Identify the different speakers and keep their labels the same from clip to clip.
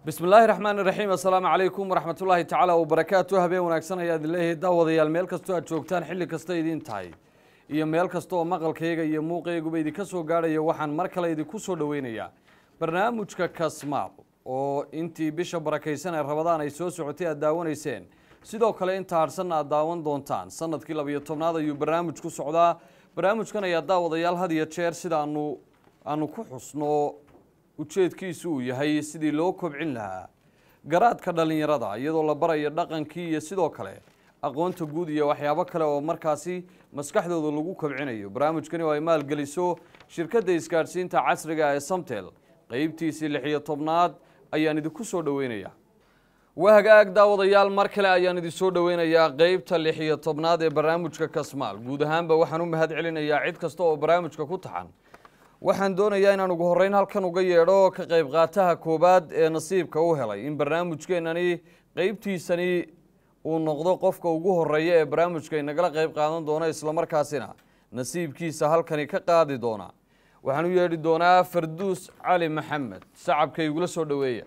Speaker 1: bismi illaahi raxmaan iraxiim assalaamu calaykum waraxmat ullaahi tacaala wabarakaatu habeen wanaagsan ayaad leeyahay daawadayaal meel kastoo aad joogtaan xilli kasta idiin tahay iyo meel kasta oo maqalkayga iyo muuqayguba idinka soo gaadhaya waxaan mar kale idinku soo dhoweynayaa barnaamijka kasmaal oo intii bisha barakaysan ee rabadaan ay soo socotay aad daawanayseen sidoo kale inta harsanna aad daawan doontaan sanadkii labiyo tobnaad ayuu barnaamij ku socdaa barnaamijkan ayaa daawadayaal had iyo jeer sidaanu aanu ku xusno ujeedkiisu uu yahay sidii loo kobcin lahaa garaadka dhallinyarada iyadoo la barayo dhaqankii iyo sidoo kale aqoonta guud iyo waxyaabo kale oo markaasi maskaxdooda lagu kobcinayo barnaamijkani oo ay maalgeliso shirkadda isgaadhsiinta casriga ee samtel qeybtiisii lix iyo tobnaad ayaan idinku soo dhoweynayaa waa hagaag daawadayaal mar kale ayaan idin soo dhoweynayaa qeybta lix iyo tobnaad ee barnaamijka kasmaal guud ahaanba waxaan u mahad celinayaa cid kasta oo barnaamijka ku taxan waxaan doonayaa inaan ugu horreyn halkan uga yeedho ka qayb qaataha koowaad ee nasiibka u helay in barnaamijkeenani qeybtiisani uu noqdo qofka ugu horeeya ee barnaamijka inagala qayb qaadan doona islamarkaasina nasiibkiisa halkani ka qaadi doona waxaan u yeedhi doonaa farduus cali maxamed sacabka igula soo dhoweeya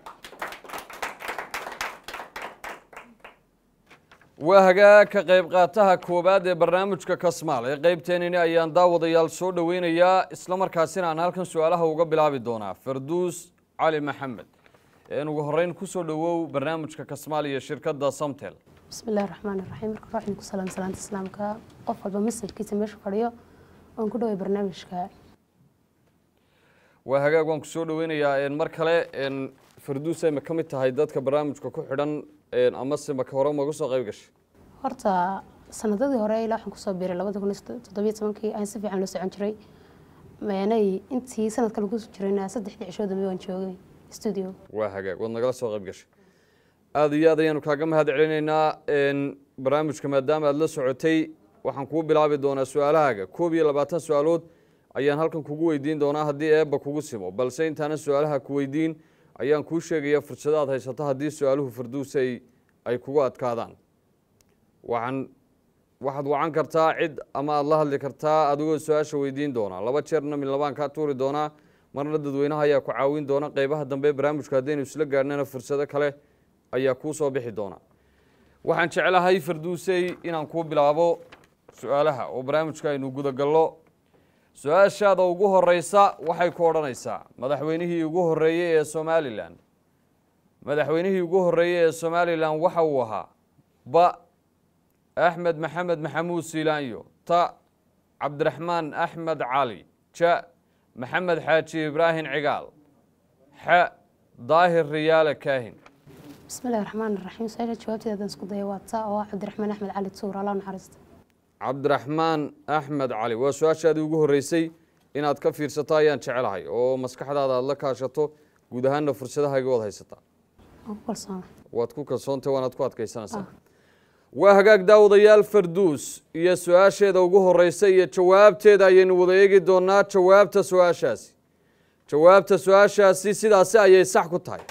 Speaker 1: waa hagaag ka qayb qaataha koowaad ee barnaamijka kasmaal ee qeybteenini ayaan daawadayaal soo dhoweynayaa islamarkaasina aan halkan su-aalaha uga bilaabi doonaa farduus cali maxamed een ugu horeyn kusoo dhowow barnaamijka kasmaal iyo shirkadda samtel
Speaker 2: bismi illahi raxmaan iraxiim marka waxaan ku salaam salaanta islaamka qof walba masajkiisa meesha fadhiyo oon ku dhaway barnaamijka
Speaker 1: waa hagaag waan kusoo dhoweynayaa mar kale farduus ay ma ka mid tahay dadka barnaamijka ku xidhan amase maka hore maga soo qayb gashay
Speaker 2: horta sanadadii hore ilaa waxaan kusoo biiray labada kun iyo toddobiyo tobankii aan si fiican loo socon jiray meenay intii sanadka lagu jirayna saddexdii cishoo dambe waan joogay studio
Speaker 1: waa hagaag waad nagala soo qayb gashay aada iyo aad ayaanu kaaga mahad celinaynaa barnaamijka maadaama aada la socotay waxaan kuu bilaabi doonaa su-aalahaaga koob iyo labaatan su-aalood ayaan halkan kugu weydiin doonaa haddii eebba kugu simo balse intaanan su-aalaha ku weydiin ayaan kuu sheegaya fursado aad haysato haddii su-aaluhu farduusay ay kugu adkaadaan waxaan waxaad wacan kartaa cid ama aada la hadli kartaa adigoo su-aasha weydiin doonaa laba jeerna midlabaan kaa tuuri doonaa marna dadweynaha ayaa ku caawin doona qeybaha dambe barnaamijku haddaynu isla gaadhnana fursado kale ayaa kuu soo bixi doona waxaan jeclahay farduusey inaan kuu bilaabo su-aalaha oo barnaamijka aynu gudagallo su-aashaada ugu horeysa waxay ku odhanaysaa madaxweynihii ugu horeeyey ee somalilan madaxweynihii ugu horeeyey ee somalilan waxa uu ahaa ba axmed maxamed maxamuud siilaanyo ta cabdiraxmaan axmed cali ja maxamed xaaji ibraahim cigaal xa daahir riyaale kaahin
Speaker 2: bismi illahi raxmaan iraxiim su-aasha jawaabteeda haddaan isku daya waa ta oo ah cabdiraxmaan axmed cali tuur allah naxariista
Speaker 1: cabdiraxmaan axmed cali waa su-aashaadii ugu horreysay inaad ka fiirsato ayaan jecelahay oo maskaxdaada aada la kaashato guud ahaanna fursadahaaga waad haysataa
Speaker 2: waan ku kalsoona
Speaker 1: waad ku kalsoontay waanaad ku adkaysanaysaa waa hagaag daawadayaal farduus iyo su-aasheeda ugu horeysa iyo jawaabteeda ayaynu wada eegi doonaa jawaabta su-aashaasi jawaabta su-aashaasi sidaasi ayay sax ku tahay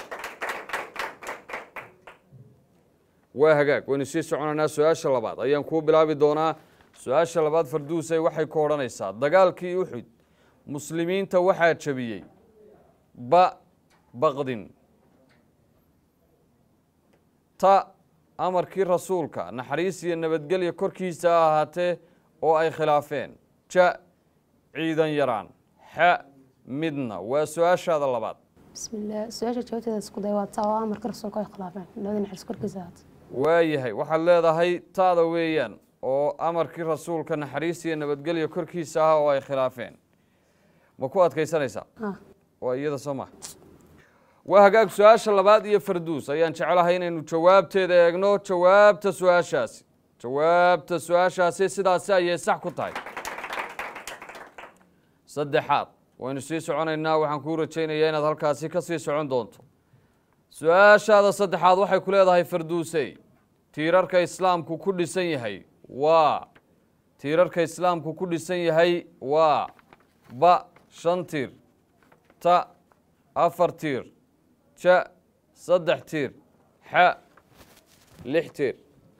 Speaker 1: waa hagaag waynu sii soconaynaa su-aasha labaad ayaan kuu bilaabi doonaa su-aasha labaad farduusay waxay ku odhanaysaa dagaalkii uxud muslimiinta waxaa jabiyey ba baqdin ta amarkii rasuulka naxariis iyo nabadgelya korkiisa ha ahaatee oo ay khilaafeen ja ciidan yaraan xa midna waa su-aashaada labaad
Speaker 2: bismi illah su-aasha jawaabteeda isku daya waa ta oo amarka rasuulka ay khilaafeen nabada naxariis korkiisa ahaata
Speaker 1: waayahay waxaad leedahay taada weeyaan oo amarkii rasuulka naxariis iyo nabadgelya korkiisa ah oo ay khilaafeen ma ku adkaysanaysaa
Speaker 2: ah
Speaker 1: waa iyada soo maha waa hagaag su-aasha labaad iyo farduus ayaan jeclahay inaynu jawaabteeda eegno jawaabta su-aashaasi jawaabta su-aashaasi sidaasi ayay sax ku tahay saddexaad waynu sii soconaynaa waxaan kuu rajaynayaa inaad halkaasi ka sii socon doonto su-aashaada saddexaad waxay ku leedahay farduusey tiirarka islaamku ku dhisan yahay waa tiirarka islaamku ku dhisan yahay waa ba shan tiir ta afar tiir ja saddex tiir xa lix tiir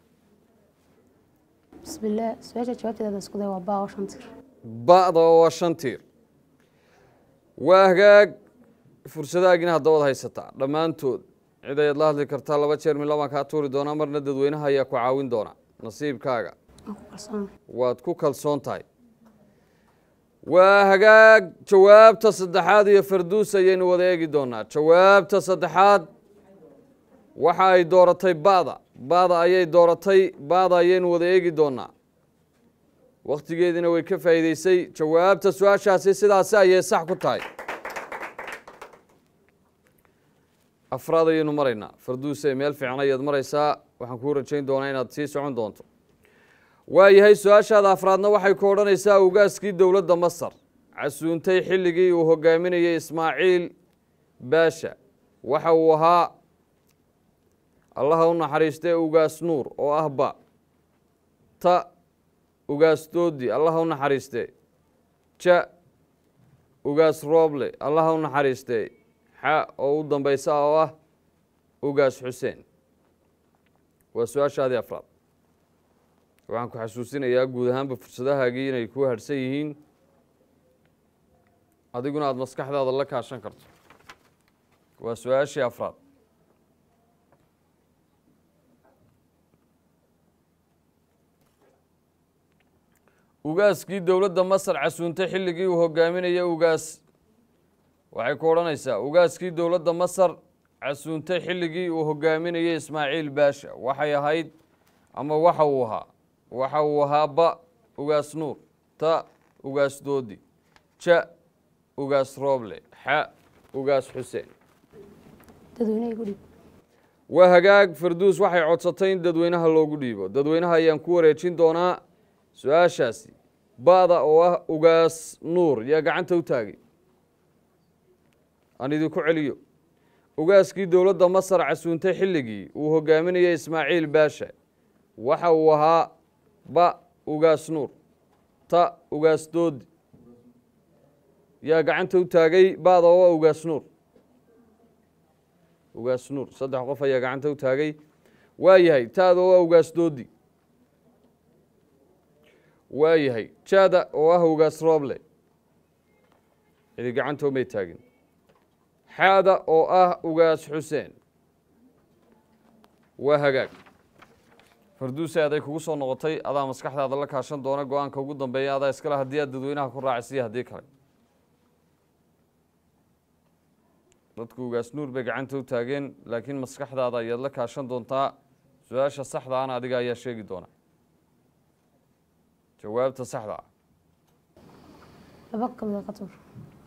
Speaker 2: bismi illah su-aasha jawaabteeda haddaan isku daya waa ba oo shan tir
Speaker 1: ba'da oo waa shan tiir waa hagaag fursadaagina haddabaad haysataa dhammaantood cid ayaad la hadli kartaa laba jeer midla baan kaa tuuri doonaa marna dadweynaha ayaa ku caawin doona nasiibkaaga
Speaker 2: aan ku kalsoona
Speaker 1: waad ku kalsoon tahay waa hagaag jawaabta saddexaad iyo farduus ayaynu wada eegi doonaa jawaabta saddexaad waxa ay dooratay ba'da ba'da ayay dooratay ba'da ayaynu wada eegi doonaa wakhtigeediina way ka faa'iideysay jawaabta su-aashaasi sidaasi ayay sax ku tahay afraad ayaynu maraynaa farduuse meel fiican ayaad maraysaa waxaan kuu rajayn doonaa inaad sii socon doonto waayahay su-aashaada afraadna waxay ku odhanaysaa ugaaskii dowladda masar casuuntay xilligii uu hogaaminayay ismaaciil baasha waxa uu ahaa allaha u naxariistee ugaas nuur oo ah ba ta ugaas doodi allaha u naxariistee ja ugaas rooble allaha u naxariistee xa oo u dambaysa oo ah ugaas xuseen waa su-aashaadii afraad waxaan ku xasuusinayaa guud ahaanba fursadahaagii inay ku harhsan yihiin adiguna aada maskaxdaada la kaashan karto waa su-aashii afraad ugaaskii dowladda masar casuuntay xilligii uu hogaaminayay ugaas waxay ku odhanaysaa ugaaskii dowladda masar casuuntay xilligii uu hogaaminayay ismaaciil baasha waxay ahayd ama waxa uu ahaa waxa uu ahaa ba ugaas nuur ta ugaas doodi ja ugaas rooble xa ugaas xuseen
Speaker 2: dadweynaha igu dhiib
Speaker 1: waa hagaag farduus waxay codsatay in dadweynaha loogu dhiibo dadweynaha ayaan ku wareejin doonaa su-aashaasi ba'da oo ah ugaas nuur yaa gacanta u taagay aan idinku celiyo ugaaskii dowladda masar casuuntay xilligii uu hogaaminayay ismaaciil baasha waxa uu ahaa ba ugaas nuur ta ugaas doodi yaa gacanta u taagay ba'da oo ah ugaas nuur ugaas nuur saddex qof ayaa gacanta u taagay waa yahay taada oo ah ugaas doodi waa yahay jaada oo ah ugaas rooble cidi gacantoomay taagin xaada oo ah ugaas xuseen waa hagaag farduuse aday kugu soo noqotay adaa maskaxdaada la kaashan doona go-aanka ugu dambeeya adaa iskale haddii aad dadweynaha ku raacisiyo haddii kale dadku ugaas nuur bay gacanta u taageen laakiin maskaxdaada ayaad la kaashan doontaa su-aasha saxda ana adiga ayaa sheegi doona jawaabta saxda ah
Speaker 2: laba kamida ka tuur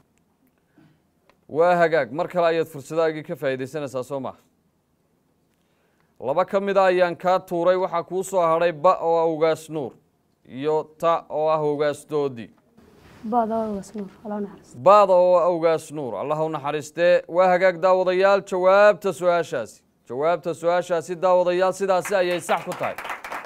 Speaker 1: waa hagaag mar kale ayaad fursadaagii ka faa'iidaysanaysaa soo maha laba ka mida ayaan kaa tuuray waxaa kuu soo hadhay ba oo ah ugaas nuur iyo ta oo ah ugaas doodi
Speaker 2: baada waa ugaas nuur alaa naxariis
Speaker 1: baada oo ah ugaas nuur allah u naxariistee waa hagaag daawadayaal jawaabta su-aashaasi jawaabta su-aashaasi daawadayaal sidaasi ayay sax ku tahay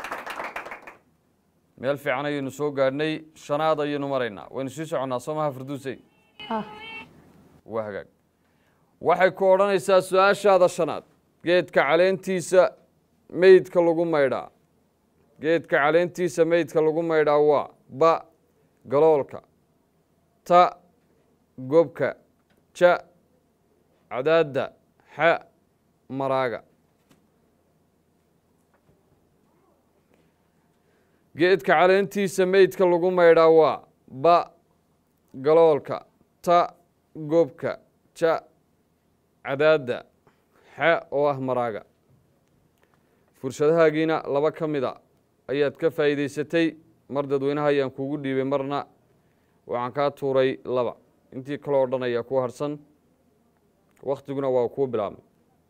Speaker 1: meel fiican ayaynu soo gaadhnay shanaad ayaynu maraynaa waynu sii soconnaa soo maha farduusey
Speaker 2: ah
Speaker 1: waa hagaag waxay ku odhanaysaa su-aashaada shanaad geedka caleentiisa meydka lagu maydhaa geedka caleentiisa meydka lagu maydhaa waa ba galoolka ta gobka ja cadaadda xa maraaga geedka caleentiisa meydka lagu maydhaa waa ba galoolka ta gobka ja cadaadda xa oo ah maraaga fursadahaagiina laba ka mida ayaad ka faa'iidaysatay mar dadweynaha ayaan kuugu dhiibay marna waxaan kaa tuuray laba intii kaloo dhan ayaa ku harsan wakhtiguna waa kuu bilaabmay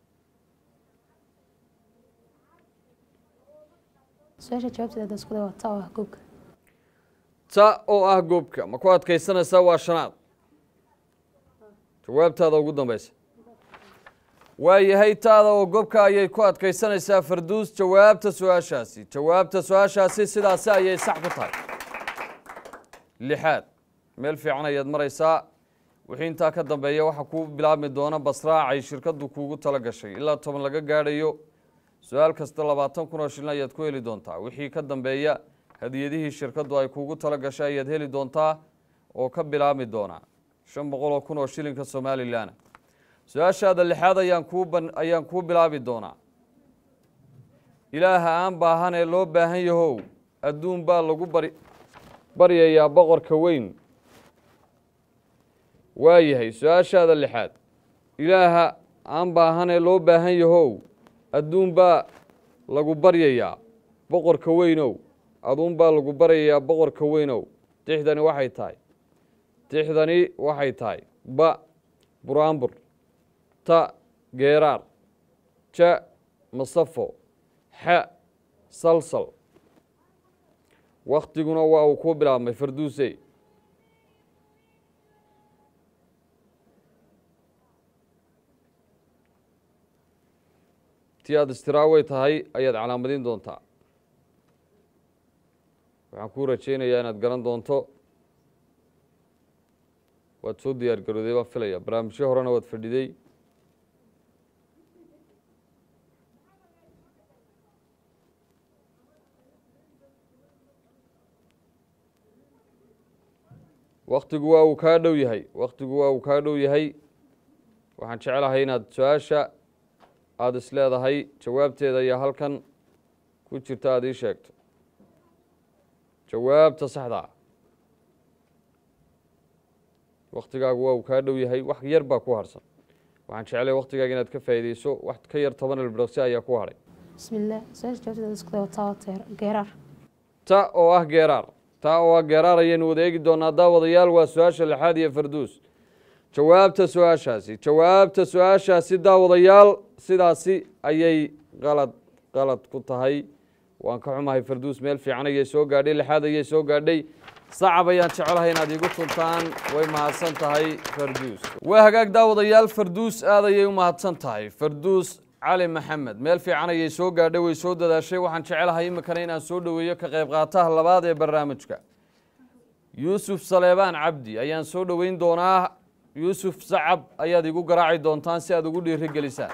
Speaker 2: su-aasha jawaabteeda isku day waa ta oo ah goobka
Speaker 1: ta oo ah goobka ma ku adkaysanaysaa waa shanaad jawaabtaada ugu dambeysa waa yahay taada oo gobka ayay ku adkaysanaysaa farduus jawaabta su-aashaasi jawaabta su-aashaasi sidaasi ayay sax ku tahay lixaad meel fiican ayaad maraysaa wixii intaa ka dambeeya waxaa kuu bilaabmi doona basraacay shirkaddu kuugu tala gashay ilaa toban laga gaadhayo su-aal kasta labaatan kun oo shilin ayaad ku heli doontaa wixii ka dambeeya hadiyadihii shirkaddu ay kuugu tala gashay ayaad heli doontaa oo ka bilaabmi doonaa shan boqol oo kun oo shilinka somalilan su-aashaada lixaad ayaan kuu ban ayaan kuu bilaabi doonaa ilaaha aan baahan ee loo baahan yahow adduun baa lagu bari baryayaa boqorka weyn waa yahay su-aashaada lixaad ilaaha aan baahan ee loo baahan yahow adduun baa lagu baryayaa boqorka weynow aduun baa lagu baryayaa boqorka weynow tixdani waxay tahay tixdani waxay tahay ba buraanbur ta geeraar ja masafo xa salsal waktiguna waa uu ku bilaabmay farduusey ti aada istiraawey tahay ayaad calaamadin doontaa waxaan kuu rajaynayaa inaad garan doonto waad soo diyaar garooday baan filaya barnaamijyo horena waad fadhiday waktigu waa uu kaa dhow yahay waktigu waa uu kaa dhow yahay waxaan jeclahay inaad su-aasha aada is leedahay jawaabteeda ayaa halkan ku jirta aada ii sheegto jawaabta saxdaa waktigaagu waa uu kaa dhow yahay wax yar baa ku harsan waxaan jeclay waktigaaga inaad ka faa'iideyso wax ka yar toban ilbiraqsi ayaa ku hadhay
Speaker 2: bismillaah su-aasha jawaabteeda isku day wataa waa geeraar
Speaker 1: ta oo ah geeraar ta oo ah geeraar ayaynu wada eegi doonaa daawadayaal waa su-aasha lixaad iyo farduus jawaabta su-aashaasi jawaabta su-aashaasi daawadayaal sidaasi ayay qalad qalad ku tahay waan ka xumahay farduus meel fiican ayay soo gaadhay lixaad ayay soo gaadhay sacab ayaan jecelahay inaad iigu tuntaan way mahadsan tahay farduus waa hagaag daawadayaal farduus aad ayay u mahadsan tahay farduus cali maxamed meel fiican ayay soo gaadhay way soo dadaashay waxaan jecelahay iminkana inaan soo dhoweeyo ka qayb qaataha labaad ee barnaamijka yuusuf saleebaan cabdi ayaan soo dhoweyn doonaa yuusuf sacab ayaad igu garaaci doontaan si aad ugu dhiiri gelisaan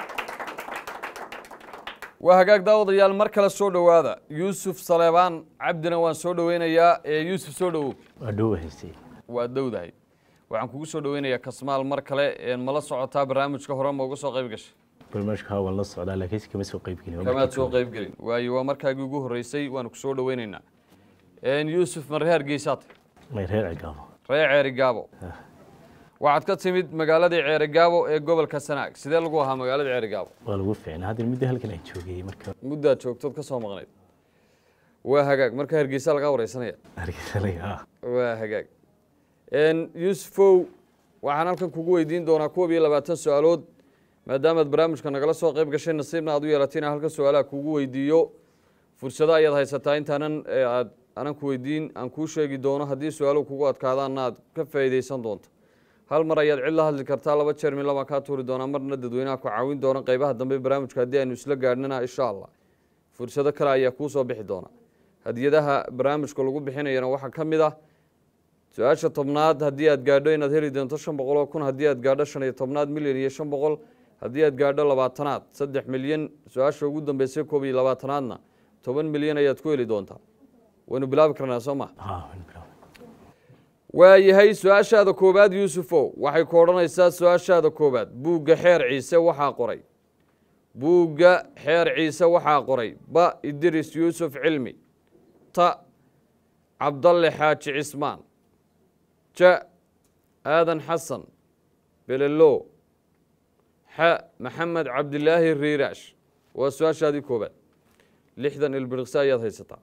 Speaker 1: waa hagaag daawadayaal mar kale soo dhowaada yuusuf saleebaan cabdina waan soo dhoweynayaa ee yuusuf soo dhowow
Speaker 3: waa dhow haystay
Speaker 1: waa dowdahay waxaan kugu soo dhoweynayaa kasmaal mar kale een mala socotaa barnaamijka hore ma uga soo qayb gashay
Speaker 3: barnaamijka waan la socdaa laakiin si kama soo qayb gelin
Speaker 1: kamaad soo qayb gelin waayo waa markaagii ugu horreysay waanu ku soo dhoweynaynaa een yuusuf marre hargeysaad
Speaker 3: may reer cigaabo
Speaker 1: ree ceeri gaabo waxaad ka timid magaaladii ceeri gaabo ee gobolka sanaag sidee lagu ahaa magaalada ceeri gaabo
Speaker 3: waa lagu fiicnaa hadda muddo halkan aan joogayay marka
Speaker 1: muddaad joogtood ka soo maqnayd waa hagaag marka hargeysa lagaa wareysanaya
Speaker 3: hargeysanaya
Speaker 1: waa hagaag n yuusufow waxaan halkan kugu weydiin doonaa koob iyo labaatan su-aalood maadaamaad barnaamijka nagala soo qayb gashay nasiibna aad u yeelatay inaan halkan su-aalaha kugu weydiiyo fursado ayaad haysataa intaanan ee aad anan ku weydiin aan kuu sheegi doono haddii su-aaluhu kugu adkaadaanna aad ka faa'iideysan doonto hal mar ayaad cid la hadli kartaa laba jeer min labaan kaa tuuri doonaa marna dadweynaha ku caawin doona qeybaha dambe barnaamijka haddii aynu isla gaadhnana insha allah fursado kale ayaa kuu soo bixi doona hadiyadaha barnaamijka lagu bixinayana waxaa ka mid ah su-aasha tobnaad haddii aad gaadho inaad heli doonto shan boqol oo kun haddii aad gaadho shan iyo tobnaad milyan iyo shan boqol haddii aad gaadho labaatanaad saddex milyan su-aasha ugu dambeysay koob iyo labaatanaadna toban milyan ayaad ku heli doontaa waynu bilaabi karnaa soo ma
Speaker 3: haa waan bilaabay
Speaker 1: waayahay su-aashaada koowaad yuusufow waxay ku odhanaysaa su-aashaada koowaad buugga xeer ciise waxaa qoray buugga xeer ciise waxaa qoray ba idris yuusuf cilmi ta cabdalle xaaji cismaan ja aadan xasan belelo xa maxamed cabdilaahi riiraash waa su-aashaadii koowaad lixdan ilbiriqsi ayaad haysataa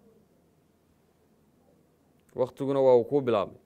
Speaker 1: waktiguna waa uu kuu bilaabmay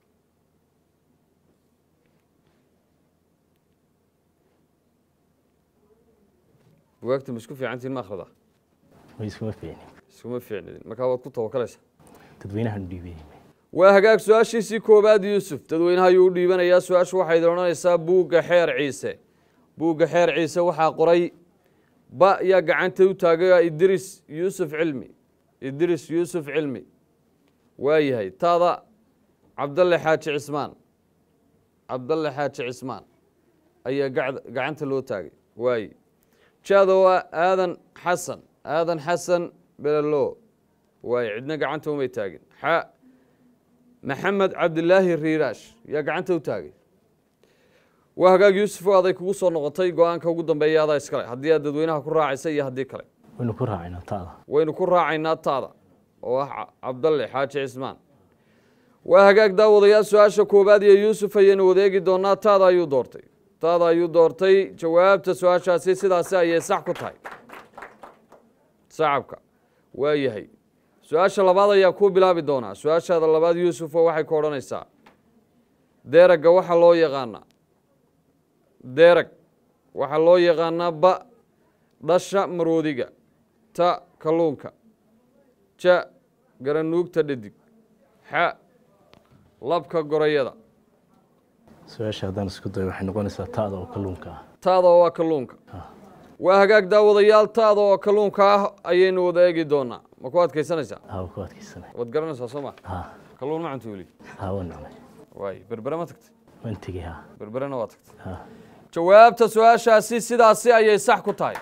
Speaker 1: bugaagta ma isku fiicantiin ma akhrida
Speaker 3: way iskuma fiicnin
Speaker 1: iskuma fiicnidin markaa waad ku tawakalaysaa
Speaker 3: dadweynahan dhiibay
Speaker 1: waa hagaag su-aashiisii koowaad yuusuf dadweynaha ayuu u dhiibanayaa su-aashu waxay idin odhanaysaa buugga xeer ciise buugga xeer ciise waxaa qoray ba yaa gacanta u taagay idris yuusuf cilmi idris yuusuf cilmi waayahay taada cabdalle xaaji cismaan cabdalle xaaji cismaan ayaa gacd- gacanta loo taagay waaye jaado waa aadan xasan aadan xasan belelo waaye cidna gacanta umay taagin xa maxamed cabdilaahi riiraash yaa gacanta u taagay waa hagaag yuusufo aday kugu soo noqotay go-aanka ugu dambeeya adaa iskale haddii aad dadweynaha ku raacaysa iyo haddii kale
Speaker 3: waynu ku raacaynaa taada
Speaker 1: waynu ku raacaynaa taada oo ah Ca- cabdalle xaaji cismaan waa hagaag daawadayaal su-aasha koowaad iyo yuusuf ayaynu wadeegi doonaa taada ayuu doortay taada ayuu doortay jawaabta su-aashaasi sidaasi ayay sax ku tahay sacabka waa yahay su-aasha labaad ayaa kuu bilaabi doonaa su-aashaada labaad yuusufo waxay ku odhanaysaa deeragga waxaa loo yaqaanaa deerag waxaa loo yaqaanaa ba dhasha maroodiga ta kalluunka ja garanuugta dhadig xa labka gorayada
Speaker 3: su-aasha haddaan isku dayo waxay noqonaysaa taada oo kalluunka ah
Speaker 1: taada oo ah kalluunka waa hagaag daawadayaal taada oo kalluunka ah ayaynu wada eegi doonaa ma ku adkaysanaysaa
Speaker 3: haa waa ku adkaysanay
Speaker 1: waad garanaysaa soo ma
Speaker 3: haa
Speaker 1: kalluun ma cunta weli
Speaker 3: haa waan cunay
Speaker 1: waay berbere ma tagtay
Speaker 3: waan tegey haa
Speaker 1: berberena waa tagtay
Speaker 3: haa
Speaker 1: jawaabta su-aashaasi sidaasi ayay sax ku tahay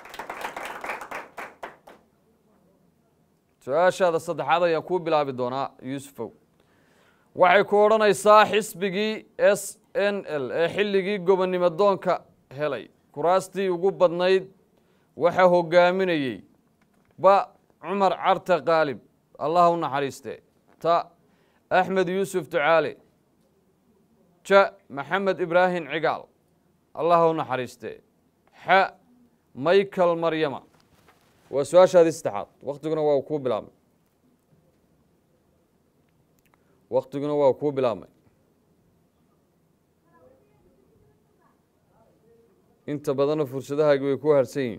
Speaker 1: su-aashaada saddexaad ayaan kuu bilaabi doonaa yuusufow waxay ku odhanaysaa xisbigii s n l ee xilligii gobonnimo doonka helay kuraastii ugu badnayd waxaa hogaaminayey ba cumar carte qaalib allah u naxariiste ta axmed yuusuf ducaale ja maxamed ibraahim cigaal allah u naxariiste xa michael maryama waa su-aashaadii saddexaad waktiguna waa kuu bilaabmay waktiguna waa kuu bilaabmay inta badanna fursadahaagi way ku harsan yihiin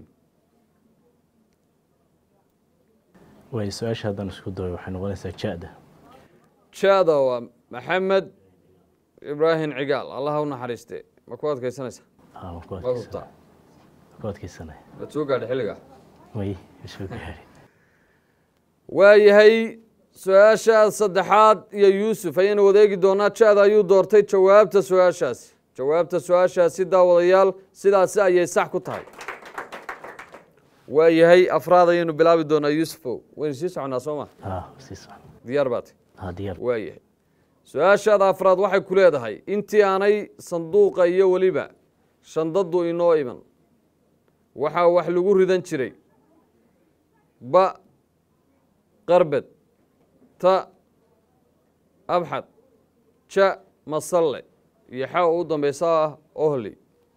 Speaker 3: waayo su-aasha haddaan isku dayo waxay noqonaysaa ja-da
Speaker 1: jaada waa maxamed ibraahim cigaal allah u naxariiste ma ku adkaysanaysaa
Speaker 3: haa waan ku
Speaker 1: ma
Speaker 3: adkaysanay
Speaker 1: hubtaa
Speaker 3: waan ku adkaysanay
Speaker 1: waad soo gaadhay xilligaa
Speaker 3: way soo gaari
Speaker 1: waayahay su-aasha saddexaad iyo yuusuf ayaynu wadeegi doonaa jaada ayuu doortay jawaabta su-aashaasi jawaabta su-aashaasi daawadayaal sidaasi ayay sax ku tahay waayahay afraad ayaynu bilaabi doonaa yuusufow waynu sii soconaa soo ma
Speaker 3: haa sii socon
Speaker 1: diyaar baate
Speaker 3: haa diyaar
Speaker 1: waayahay su-aashaada afraad waxay ku leedahay intii aanay sanduuqa iyo weliba shandadu inoo iman waxaa wax lagu ridan jiray ba qarbed ta abxad ja masalle iyo xa u dambeysa ah ohli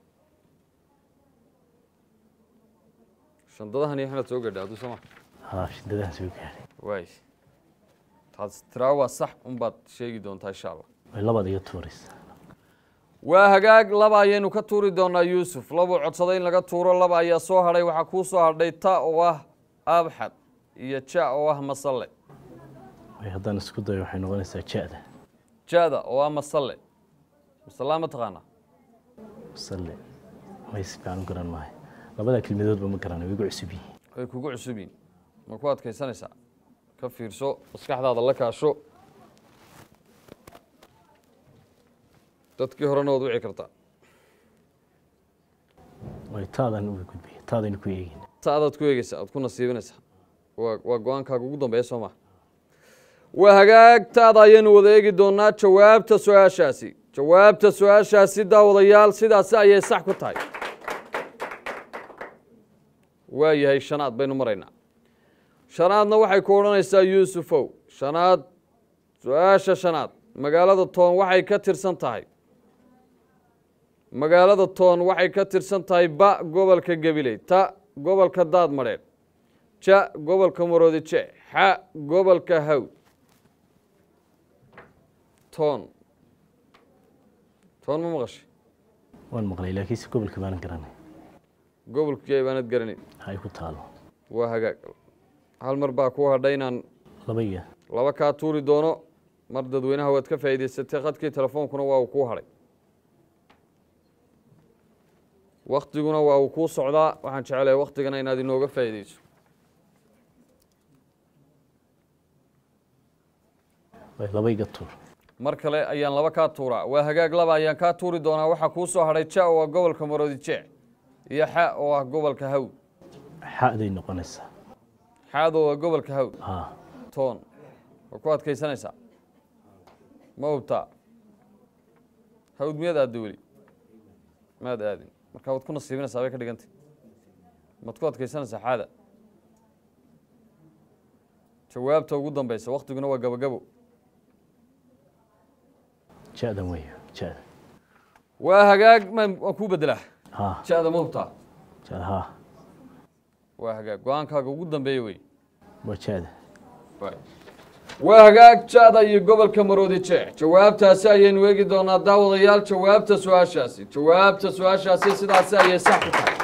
Speaker 1: shandadahan iyo xanaad soo gadha hadduu soo ma
Speaker 3: haa shidadaan soo gaari
Speaker 1: waay taas tiraa waa sax unbaad sheegi doontaa insha allah
Speaker 3: way labaad iga tuuraysa
Speaker 1: waa hagaag laba ayaynu ka tuuri doonaa yuusuf labuu codsaday in laga tuuro laba ayaa soo hadhay waxaa kuu soo hadhay ta oo ah abxad iyo ja oo ah masalle
Speaker 3: way haddaan isku dayo waxay noqonaysaa ja-da
Speaker 1: jada oo ah masalle masallaa ma taqaanaa
Speaker 3: masalle may si fiican u garan maayo labada kelmadoodba ma garanay way igu cusub yihiin
Speaker 1: way kugu cusub yihin ma ku adkaysanaysaa ka fiirso maskaxdaada la kaasho dadkii horena waad wici kartaa
Speaker 3: way taadaan uga gudbaya taadaynu ku eegin
Speaker 1: taadaad ku eegeysa aad ku nasiibinaysaa waa waa go-aankaaga ugu dambeeya soo maa waa hagaag taada ayaynu wada eegi doonaa jawaabta su-aashaasi jawaabta su-aashaasi daawadayaal sidaasi ayay sax ku tahay waa yahay shanaad baynu maraynaa shanaadna waxay ku odhanaysaa yuusufow shanaad su-aasha shanaad magaalada toon waxay ka tirsan tahay magaalada toon waxay ka tirsan tahay ba gobolka gabiley ta gobolka daadmadheedh ja gobolka maroodice xa gobolka hawd toon toon ma maqashay
Speaker 3: waan maqlay laakiinse gobolka baanan garanay
Speaker 1: gobolkii baanad garanayn
Speaker 3: hay ku taalo
Speaker 1: waa hagaag hal mar baa kuu hadhay inaan
Speaker 3: laba iyo
Speaker 1: laba kaa tuuri doono mar dadweynaha waad ka faa'iidaysatay khadkii telefoonkuna waa uu kuu hadhay waktiguna waa uu kuu socdaa waxaan jecelahay waktigana inaad inooga faa'iidayso
Speaker 3: way laba iga tuur
Speaker 1: mar kale ayaan laba kaa tuuraa waa hagaag laba ayaan kaa tuuri doonaa waxaa kuu soo hadhay ja oo ah gobolka maroodijeec iyo xa oo ah gobolka hawd
Speaker 3: xaday noqonaysaa
Speaker 1: xaad oo ah gobolka hawd
Speaker 3: haa
Speaker 1: toon waa ku adkaysanaysaa ma hubtaa hawd miyaad aadda weli maad aadin marka waad ku nasiibinaysaa bay ka dhigantay maad ku adkaysanaysaa xaada jawaabta ugu dambeysa waktiguna waa gabagabo
Speaker 3: ja-dan wey ja-da
Speaker 1: waa hagaag ma waan kuu bedelaa
Speaker 3: ha
Speaker 1: ja-da ma hubtaa
Speaker 3: ja-da ha
Speaker 1: waa hagaag go-aankaaga ugu dambeeya wey
Speaker 3: waa ja-da
Speaker 1: waa hagaag ja-da iyo gobolka maroodi jeex jawaabtaasi ayaynu eegi doonaa daawadayaal jawaabta su-aashaasi jawaabta su-aashaasi sidaasi ayay sax ku tahay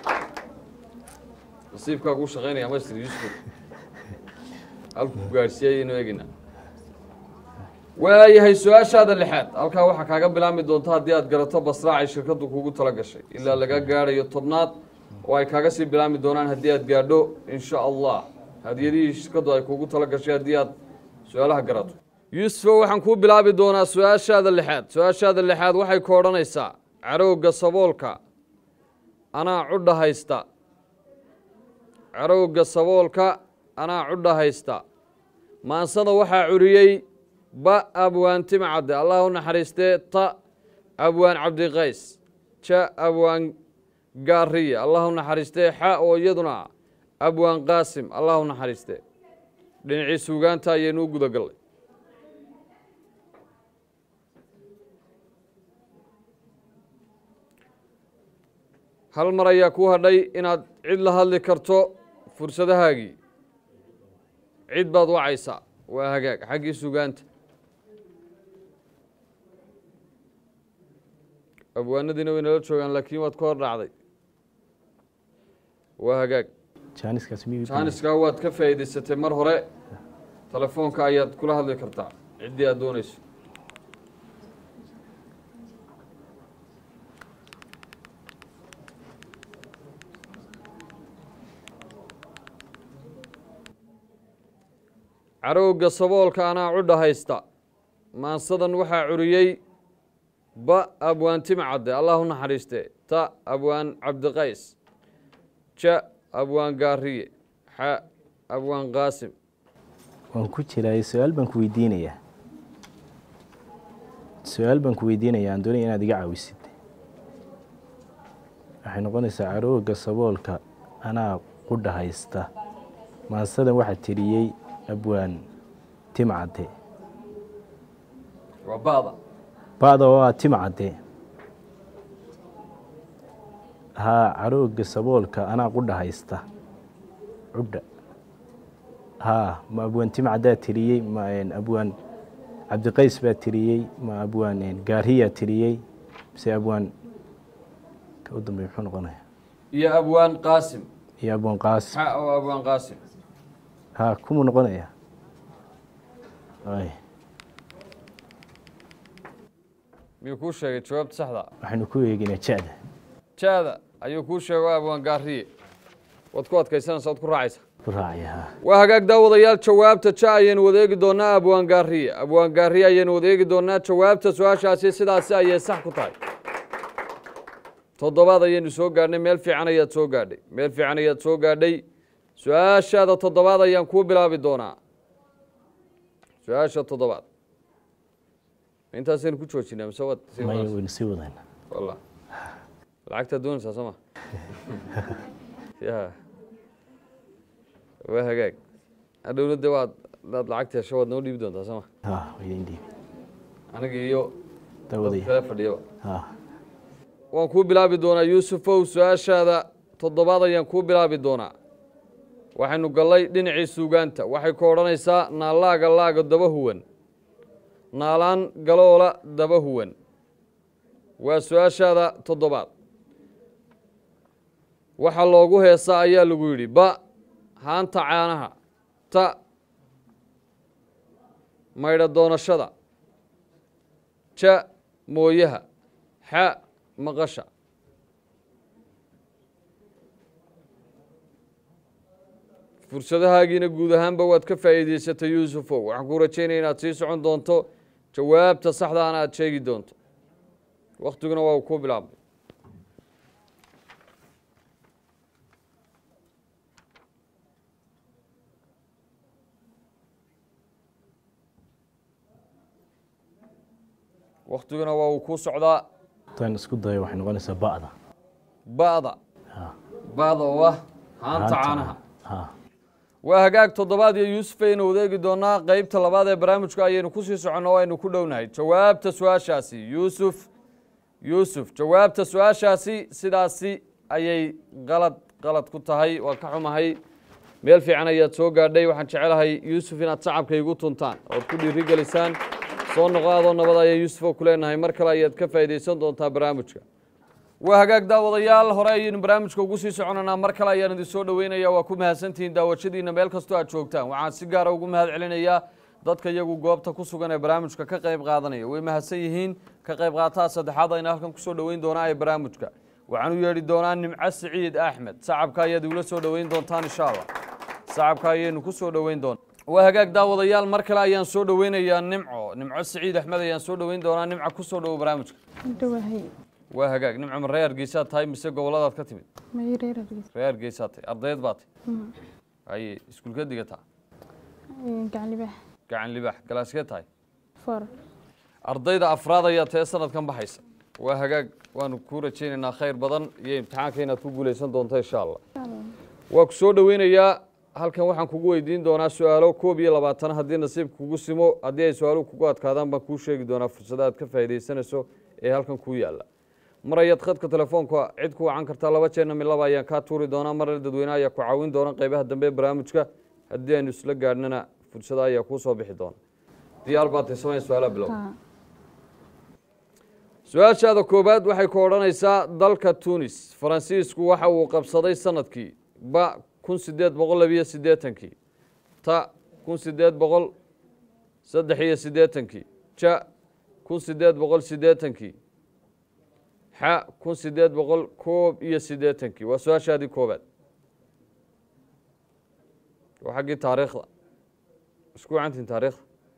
Speaker 1: nasiibkaa kuu shaqaynaya master yuusuf halku ku gaadhsiiyay ayaynu eegeynaa waayahay su-aashaada lixaad halkaa waxaa kaaga bilaabmi doonta haddii aad garato basraac ay shirkaddu kugu tala gashay ilaa laga gaadhayo tobnaad oo ay kaaga sii bilaabmi doonaan haddii aad gaadho insha allah hadiyadihii shirkaddu ay kugu tala gashay haddii aad su-aalaha garato yuusufo waxaan kuu bilaabi doonaa su-aashaada lixaad su-aashaada lixaad waxay ku odhanaysaa carowga saboolka anaa cudha haysta carowga saboolka anaa cudha haysta maansada waxaa curiyey ba abwaan timcadde allah u naxariistee ta abwaan cabdiqays ja abwaan gaariye allah u naxariistee xa oo iyaduna abwaan qaasim allah u naxariistee dhinacii suugaanta ayaynu u guda gallay hal mar ayaa kuu hadhay inaad cid la hadli karto fursadahaagii cid baad wacaysaa waa hagaag xaggii sugaanta abwaanadiina way nala joogaan laakiin waad ka hor dhacday waa hagaag
Speaker 3: jaaniskaas miyuu
Speaker 1: jaaniskaa waad ka faa'iidaysatay mar hore telefoonka ayaad kula hadli kartaa ciddii aad doonayso carowga saboolka anaa cudha haysta maansadan waxaa curiyey ba abwaan timcadde allah u naxariiste ta abwaan cabdiqays ja abwaan gaariye xa abwaan qaasim
Speaker 3: waan ku jiraay su-aal baan ku weydiinayaa su-aal baan ku weydiinayaa aan doonaya inaad iga caawisid waxay noqonaysaa carooga saboolka anaa qudha haysta maansadan waxaa tiriyey abwaan timcadde
Speaker 1: waa ba'da
Speaker 3: ba'da oo ah timcadde haa carooga saboolka anaa qudha haysta cudha haa ma abwaan timcaddaa tiriyey ma abwaan cabdiqays baa tiriyey ma abwaan gaariyaa tiriyey mise abwaan ka u dambeey muxuu noqonaya
Speaker 1: iyo abwaan qaasim
Speaker 3: iyo abwaan qaasim
Speaker 1: xa oo abwaan qaasim
Speaker 3: haa kumuu noqonaya ay
Speaker 1: miyuu kuu sheegay jawaabta saxda
Speaker 3: waxaynu ku eeginaa ja-da
Speaker 1: jaada ayuu kuu sheegay waa abwaan gaariye waad ku adkaysanaysa waad ku raacaysa
Speaker 3: ku raacaya haa
Speaker 1: waa hagaag daawadayaal jawaabta ja ayaynu wadeegi doonaa abwaan gaariye abwaan gaariye ayaynu wadeegi doonaa jawaabta su-aashaasi sidaasi ayay sax ku tahay toddobaad ayaynu soo gaadhnay meel fiican ayaad soo gaadhay meel fiican ayaad soo gaadhay su-aashaada toddobaad ayaan kuu bilaabi doonaa su-aasha toddobaad intaasaynu ku joojinaa mise waad sii
Speaker 3: maya
Speaker 1: wadaysaa?
Speaker 3: waynu sii wadayna
Speaker 1: wallah lacagtaad doonaysaa soo ma ya waa hagaag hadhowna de waad daad lacagta hesho waad noo dhiibi doontaa soo ma
Speaker 3: haa waydan dhiibi
Speaker 1: aniga iyo dad
Speaker 3: dawadaya
Speaker 1: kale fadhiyaba
Speaker 3: haa
Speaker 1: waan kuu bilaabi doonaa yuusufow su-aashaada toddobaad ayaan kuu bilaabi doonaa waxaynu gallay dhinacii suugaanta waxay ku odhanaysaa naallaaga laaga daba huwan naalaan galoola daba huwan waa su-aashaada toddobaad waxa loogu heesaa ayaa lagu yidhi ba haanta caanaha ta maydha doonashada ja mooyaha xa maqasha fursadahaagiina guud ahaanba waad ka faa'iidaysatay yuusufow waxaan kuu rajaynaya inaad sii socon doonto jawaabta saxdaana aad sheegi doonto waktiguna waa uu kuu bilaabmay waktiguna waa uu kuu socdaa
Speaker 3: haddaan isku dayo waxay noqonaysaa ba'da
Speaker 1: ba'da
Speaker 3: ha
Speaker 1: ba'da oo ah haanta caanaha
Speaker 3: ha
Speaker 1: waa hagaag toddobaad iyo yuusuf aynu wadeegi doonaa qeybta labaad ee barnaamijka ayaynu kusii soconno o aynu ku dhownahay jawaabta su-aashaasi yuusuf yuusuf jawaabta su-aashaasi sidaasi ayay qalad qalad ku tahay waa ka xumahay meel fiican ayaad soo gaadhay waxaan jecelahay yuusuf inaad sacabka igu tuntaan ood ku dhiirigelisaan soo noqo adoo nabad ayaa yuusuf oo ku leenahay mar kale ayaad ka faa'iidaysan doontaa barnaamijka waa hagaag daawadayaal hore ayaynu barnaamijka ugu sii soconanaa mar kale ayaan idin soo dhoweynaya waa ku mahadsantihiin daawashadiina meel kastoo aad joogtaan waxaan si gaara ugu mahad celinayaa dadka iyagu goobta ku sugan ee barnaamijka ka qayb qaadanaya way mahadsan yihiin ka qayb qaataha saddexaad ayna halkan kusoo dhoweyn doonaa ee barnaamijka waxaan u yeedhi doonaa nimco siciid axmed sacabka ayaad igula soo dhoweyn doontaan insha allah sacabka ayaynu ku soo dhoweyn doonaa waa hagaag daawadayaal mar kale ayaan soo dhoweynayaa nimco nimco siciid axmed ayaan soo dhoweyn doonaa nimco kusoo dhowo barnaamijka
Speaker 4: dhawahay
Speaker 1: waa hagaag nimco ma reer hargeysaad tahay mise goboladaad ka timid
Speaker 4: may reer hargeysa
Speaker 1: reer hargeysaad tahay ardayd baa tahay haye iskuulka digataa
Speaker 4: gaclibax
Speaker 1: gacan libaax galaaskee tahay
Speaker 4: for
Speaker 1: ardayda afraad ayaa tee sanadkan baxaysa waa hagaag waanu kuu rajaynaynaa khayr badan iyo imtixaanka inaad ku guuleysan doonto insha allah waa ku soo dhoweynayaa halkan waxaan kugu weydiin doonaa su-aalo koob iyo labaatan haddii nasiibka kugu simo haddii ay su-aaluhu kugu adkaadaan baan kuu sheegi doonaa fursada aad ka faa'iidaysanayso ee halkan kuu yaalla mar ayaad khadka telefoonka cid ku wacan kartaa laba jeerna mid laba ayaan kaa tuuri doonaa marna dadweyne ayaa ku caawin doona qeybaha dambe ee barnaamijka haddii aynu isla gaadhnana fursada ayaa kuu soo bixi doona diyaar baad tahay samaya su-aalaha bilow
Speaker 4: ha
Speaker 1: su-aashaada koowaad waxay ku odhanaysaa dalka tunis faransiisku waxa uu qabsaday sanadkii ba kun sideed boqol labiyo siddeetankii ta kun sideed boqol saddex iyo siddeetankii ja kun sideed boqol siddeetankii xa kun sideed boqol koob iyo siddeetankii waa su-aashaadii koowaad waa xaggii taariikhda isku wacantiin taariikhda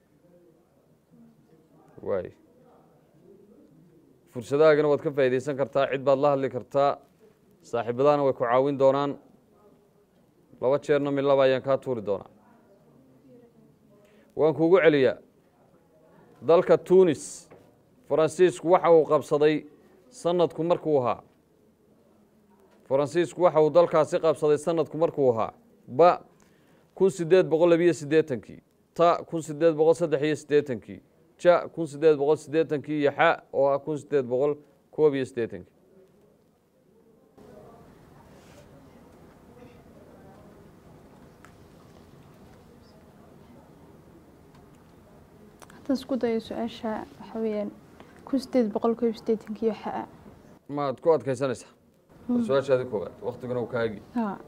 Speaker 1: waay fursadahaagana waad ka faa'iidaysan kartaa cid baad la hadli kartaa saaxiibadahana way ku caawin doonaan laba jeerna mid laba ayaan kaa tuuri doonaa waan kuugu celiyaa dalka tunis faransiisku waxa uu qabsaday sanadku markuu ahaa faransiisku waxa uu dalkaasi qabsaday sanadku markuu ahaa ba kun sideed boqol labiyo siddeetankii ta kun sideed boqol saddex iyo siddeetankii ja kun sideed boqol siddeetankii iyo xa oo ah kun sideed boqol koob iyo siddeetankii
Speaker 4: haddaan isku dayo su-aasha waxa weeyaan kun sideed boqol koob iyo siddeetankii waxa
Speaker 1: maad ku adkaysanaysaa waa su-aashaadii koowaad waktiguna uu kaagi
Speaker 4: ha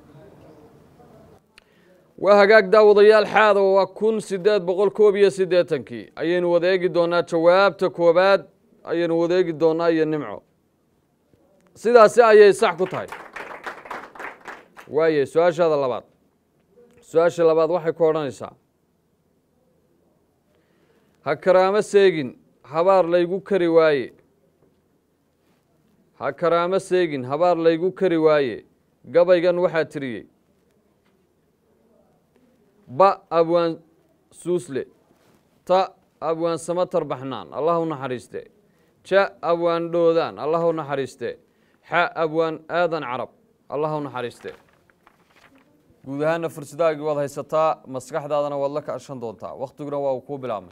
Speaker 1: waa hagaag daawadayaal xaada waa kun sideed boqol koob iyo siddeetankii ayaynu wadeegi doonaa jawaabta koowaad ayaynu wadeegi doonaa iyo nimco sidaasi ayay sax ku tahay waaye su-aashaada labaad su-aasha labaad waxay ku odhanaysaa ha karaamo seegin habaar laygu kari waaye ha karaamo seegin habaar laygu kari waaye gabaygan waxaa tiriyey ba abwaan suusle ta abwaan samatar baxnaan allah u naxariiste ja abwaan dhoodaan allah u naxariiste xa abwaan aadan carab allah u naxariiste guud ahaana fursadaagii waad haysataa maskaxdaadana waad la kaashan doontaa waktiguna waa uu kuu bilaabmay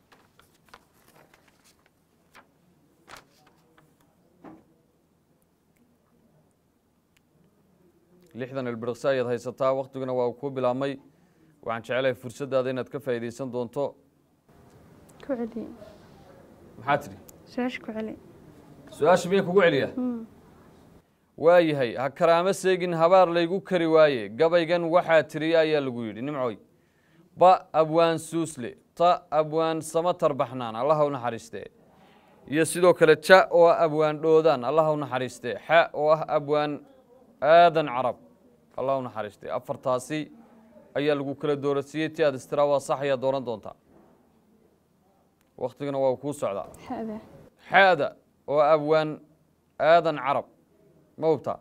Speaker 1: lixdan ilbiriqsi ayaad haysataa waktiguna waa uu kuu bilaabmay waxaan jecelahay fursadaada inaad ka faa'iidaysan doonto
Speaker 4: ku celi
Speaker 1: maxaa tidhi
Speaker 4: su-aasha ku celi
Speaker 1: su-aasha miya kugu celiya waayahay ha karaamo seegin habaar laygu kari waaye gabaygan waxaa tiriya ayaa lagu yidhi nimcoy ba abwaan suusle ta abwaan samatar baxnaan allaha u naxariiste iyo sidoo kale ja oo ah abwaan dhoodaan allaha u naxariiste xa oo ah abwaan aadan carab allah u naxariiste afartaasi ayaa lagu kala doorasiiyey ti aad istiraa waa sax ayaa dooran doontaa waktigana waa kuu socdaa
Speaker 4: xada
Speaker 1: xaada oo abwaan aadan carab ma hubtaa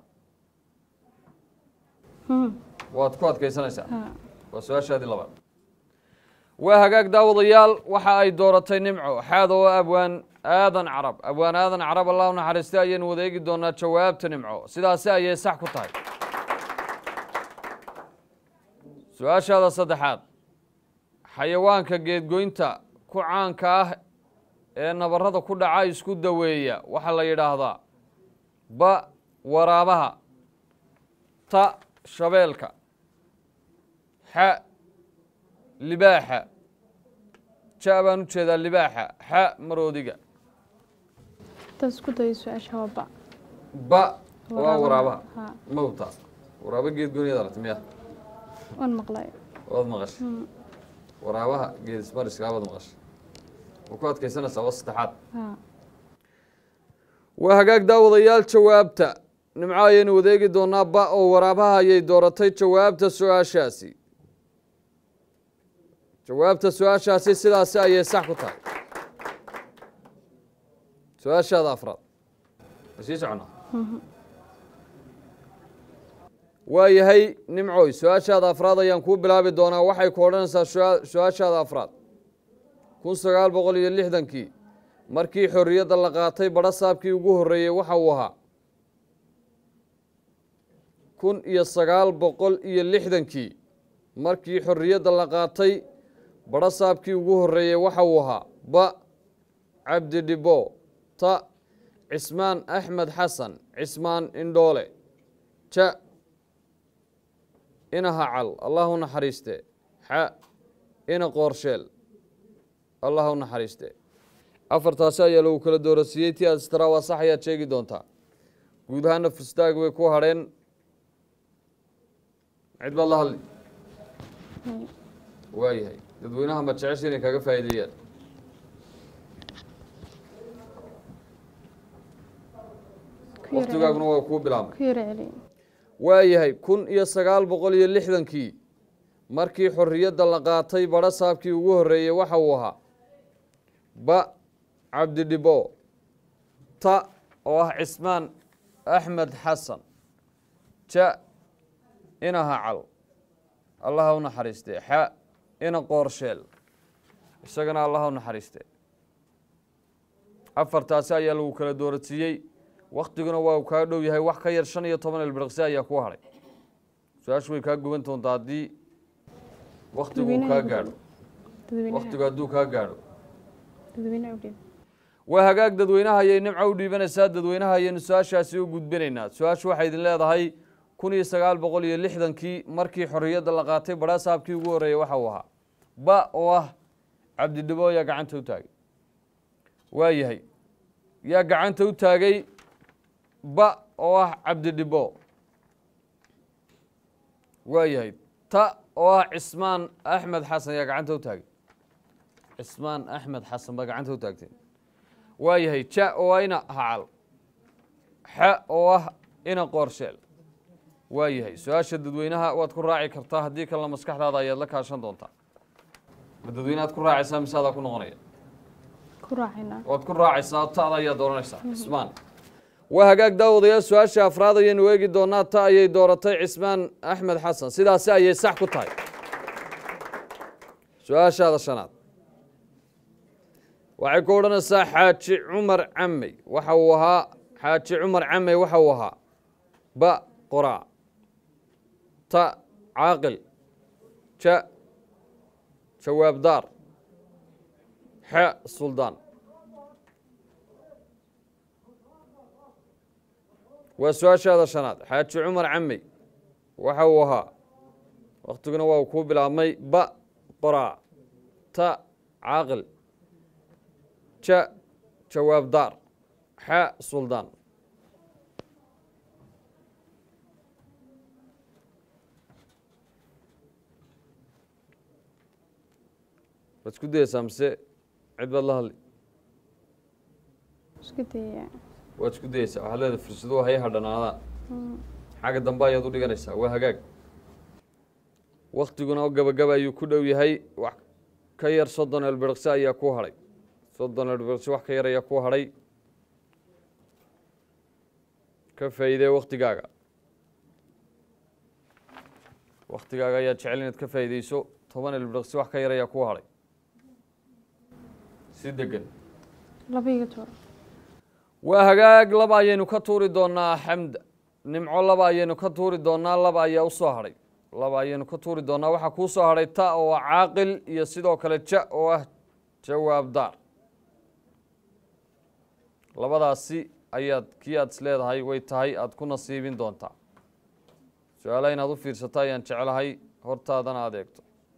Speaker 1: waad ku adkaysanaysaa
Speaker 4: ha
Speaker 1: waa su-aashaadii labaad waa hagaag daawadayaal waxa ay dooratay nimco xaada oo abwaan aadan carab abwaan aadan carab allah u naxariistay ayaynu wada eegi doonaa jawaabta nimco sidaasi ayay sax ku tahay su-aashaada saddexaad xayawaanka geedgoynta ku caanka ah ee nabarada ku dhaca isku daweeya waxaa la yidhaahdaa ba waraabaha ta shabeelka xa libaaxa ja baan u jeedaa libaaxa xa maroodiga
Speaker 4: intaad isku dayo su-aasha waa ba
Speaker 1: ba waa waraabaha
Speaker 4: ha
Speaker 1: mawta waraaba geedgoyniyad aragti miya
Speaker 4: waan maqlay
Speaker 1: waad maqashay waraabaha geed ismariska waad maqashay ma ku adkaysanaysaa waa saddexaad
Speaker 4: ha
Speaker 1: waa hagaag daawadayaal jawaabta nimco ayaynu wadeegi doonaa ba oo waraabaha ayay dooratay jawaabta su-aashaasi jawaabta su-aashaasi sidaasi ayay sax ku tahay su-aashaada afraad ma sii soconaa waa yahay nimcoy su-aashaada afraad ayaan kuu bilaabi doonaa waxay ku odhanaysaa su- su-aashaada afraad kun sagaal boqol iyo lixdankii markii xorriyadda la qaatay badho saabkii ugu horreeyey waxa uu ahaa kun iyo sagaal boqol iyo lixdankii markii xorriyadda la qaatay badho saabkii ugu horreeyey waxa uu ahaa ba cabdi dhibo ta cismaan axmed xasan cismaan indhoole ja ina hacal allah u naxariiste xa ina qoorsheel allah u naxariiste afartaasi ayaa lagu kala doorasiiyey ti aad istaraa waa sax ayaad sheegi doontaa guud ahaana fustaag way ku hadheen cid baad la hadli waayahay dadweynaha ma jecesha inay kaga faa'iideeyaan
Speaker 4: ku yara
Speaker 1: waktigaaguna waa kuu bilaabmay
Speaker 4: ku yara celi
Speaker 1: waayahay kun iyo sagaal boqol iyo lixdankii markii xorriyadda la qaatay badho saabkii ugu horreeyey waxa uu ahaa ba cabdidhibo ta oo ah cismaan axmed xasan ja ina hacal allaha u naxariiste xa ina qoorsheel isagana allaha u naxariiste afartaasi ayaa lagu kala doorasiiyey waktiguna waa uu kaa dhow yahay wax ka yar shan iyo toban ilbiriqsi ayaa ku hadhay su-aashu way kaa guban doontaa haddii waktigu uu kaa gaadho
Speaker 4: dadweynaha
Speaker 1: waktigu hadduu kaa gaadho
Speaker 4: dadweynaha u dhiib
Speaker 1: waa hagaag dadweynaha ayay nimco u dhiibanaysaa dadweynaha ayaynu su-aashaasi u gudbinaynaa su-aashu waxay idin leedahay kun iyo sagaal boqol iyo lixdankii markii xorriyadda la qaatay badhaa saabkii ugu horreeyey waxa uu ahaa ba oo ah cabdidhibo yaa gacanta u taagay waa yahay yaa gacanta u taagay ba oo ah cabdidhibo waa yahay ta oo ah cismaan axmed xasan yaa gacanta u taagay cismaan axmed xasan baa gacanta u taagtay waa yahay ja oo ah ina hacal xa oo ah ina qoorsheel waa yahay su-aasha dadweynaha waad ku raaci kartaa haddii kalena maskaxdaada ayaad la kaashan doontaa ma dadweynaad ku raacaysaa mise adaa ku noqonaya
Speaker 4: ku raacaynaa
Speaker 1: waad ku raacaysaa ta'da ayaad dooranaysaa cismaan waa hagaag daawadayaal su-aasha afraad ayaynu eegi doonaa ta ayay dooratay cismaan axmed xasan sidaasi ayay sax ku tahay su-aashaada shanaad waxay ku odhanaysaa xaaji cumar camey waxa uu ahaa xaaji cumar camey waxa uu ahaa ba qoraa ta caaqil ja jawaabdaar xa suldaan waa su-aashaada shanaad xaaji cumar camey waxa uu ahaa waktiguna waa uu kuu bilaabmay ba qoraa ta caaqil ja jawaabdaar xa suldaan waad isku dayeysaa mise cid baad la hadli
Speaker 4: isku dayaya
Speaker 1: waad isku dayeysaa waxaad leedahay fursaduhu hay hadhanaadaan xagga dambe ayaad u dhiganaysaa waa hagaag waktiguna gabagaba ayuu ku dhow yahay wax ka yar soddon elbiriqsi ayaa ku hadhay soddon elbiriqsi wax ka yar ayaa ku hadhay ka faa'iidee waktigaaga waktigaaga ayaad jecel inaad ka faa'iideyso toban elbiriqsi wax ka yar ayaa ku hadhay si degan
Speaker 4: laba iga tuuro
Speaker 1: waa hagaag laba ayaynu ka tuuri doonaa xamda nimco laba ayaynu ka tuuri doonaa laba ayaa usoo hadhay laba ayaynu ka tuuri doonaa waxaa kuu soo hadhay ta oo ah caaqil iyo sidoo kale ja oo ah jawaab daar labadaasi ayaad kii aad isleedahay way tahay aada ku nasiibin doontaa su-aalaha inaad u fiirsato ayaan jeclahay hortaadana aada eegto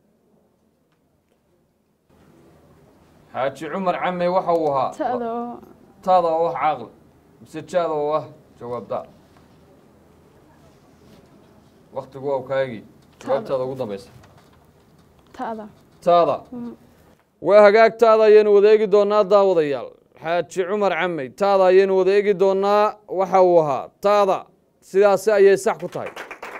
Speaker 1: xaaji cumar came waxa uu ahaa
Speaker 4: ta'da oo
Speaker 1: taada oo ah caaqil mise jaada oo ah jawaab daar waktigu waa kaagi jawaabtaada ugu dambeysa
Speaker 4: ta'da
Speaker 1: taada waa hagaagtaada ayaynu wada eegi doonaa daawadayaal xaaji cumar camey taada ayaynu wada eegi doonaa waxa uu ahaa taada sidaasi ayay sax ku tahay